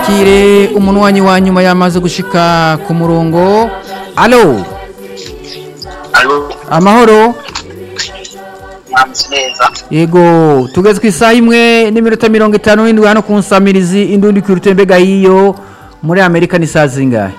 twakire umunwanyi wa nyuma yamaze gushika ku murongo alo alo amahoro mwamutse neza yego tugeze ku isaha imwe n'iminota mirongo itanu n'indwi hano ku nsamirizi indundi ku mbega hiyo muri amerika ni saa zingahe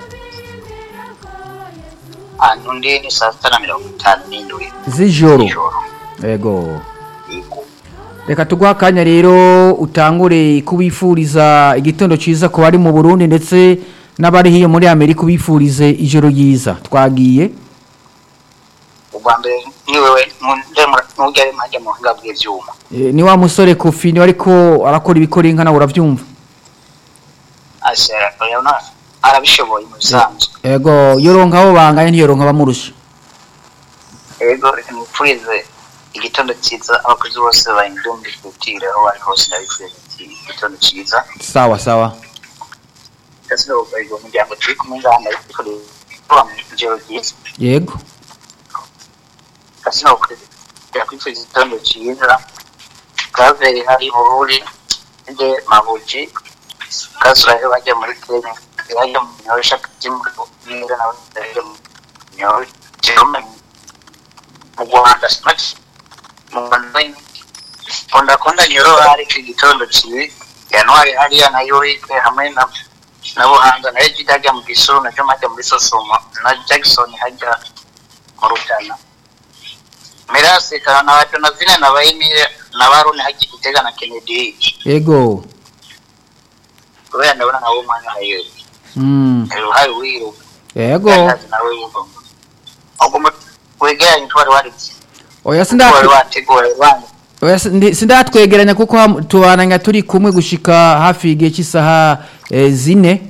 hano ndi ni saa sita na mirongo itanu n'indwi z'ijoro ijoro yego yego reka tuguha akanya rero utangure kubifuriza igitondo cyiza ku bari mu burundi ndetse n'abari hiyo muri amerika ubifurize ijoro ryiza twagiye ubwa mbere ni wewe ntujya ari mpajya mu buhinga bw'ibyuma Eh, ni wa musore kofi niwe ariko arakora ibikora inka nawe urabyumva ase urabona arabishoboye mu bisanzwe yego yoronka abo banganye ntiyoronka abamurusha yego reka nipfurize igitondo cyiza abakozi bose ba indumbi twitire aho bari hose ndabifuriza igitondo cyiza sawa sawa ndetse n'ubukorerwa umuryango turi kumwe ngaha ndabikorera kuba mu ijoro ryiza yego ndetse n'ubukorerwa kwifuriza igitondo cyiza kaveri hari bururi nde mabuji kasurahe bajya muri kenya bajya mu nyorosha by'umuriro nawe bajya mu nyorosha mu rwanda sinaki mu rwanda konda konda nyoro hari ku gitondo kibi januari hariya na yorike hamwe na na buhanga na ejida hajya mu gisuru na joma hajya muri sosomo na jackson hajya mu rutana mirasi kana na watu na vile na baimire na baruni hajya gitega na kennedy yego kubera ndabona nawe umwanya hayo mm. uruhare wiru yego nawe wugo ugomba wegeranye twari waritse oya twari sindatu wateguye wanyu oya sindi- sindatwegeranya kuko ham- tubananya turi kumwe gushika hafi igihe cy'isaha eh, zine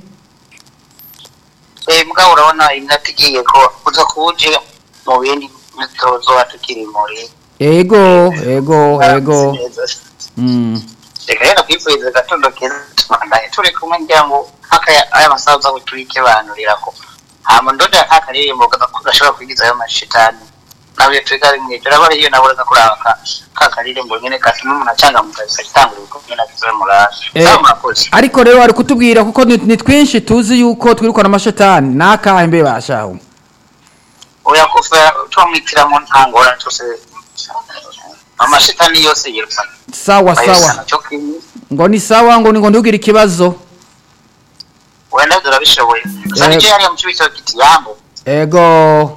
eh mbwa urabona iminota igiye ko uza kuwuje mu bindi mitozo watukiri muri yego yego yego mm. reka rero kwifuriza agatondo keza tubandaye turi kumwe ngira ngo haka aya masaha uza guturike banturirako hama ndoda akaririmbo gashobora kwigiza ayo mashitani nawe twiga rimwe turabara iyo nabura kuraba ka ka karirimbo nyene katuma umuntu acanga mu kazi katangura ibikombe na kizoe muraje Eh, sawa murakoze ariko rero ari kutubwira kuko ni ni twinshi tuzi yuko twirukana amashetani nakahe mbe bashaho oya kufa tumwitiramo ntangora cyose amashitani yose yirukana sawa sawa bayisana cyo kimwe ngo ni sawa ngo ni ngo ntugire ikibazo wenda turabishoboye gusa Eh. nicyo yariya mu cibito kiti yambo ego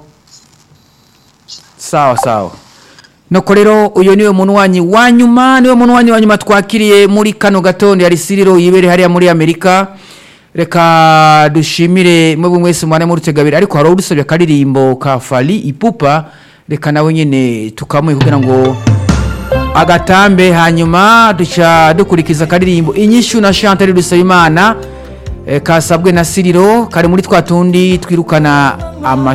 sawa sawa nuko rero uyu niwe munywanyi wa nyuma niwe munywanyi wa nyuma twakiriye muri kano gatondo yari siriro yibere hariya muri amerika reka dushimire mwebwe mwese mwana murutegabiri ariko hari udusabye akaririmbo ka fali ipupa reka nawe nyine tukamuhe kugira ngo agatambe hanyuma duca dukurikiza akaririmbo inyishu na chantal dusabimana eh, kasabwe na siriro kari muri twa tundi twirukana amashu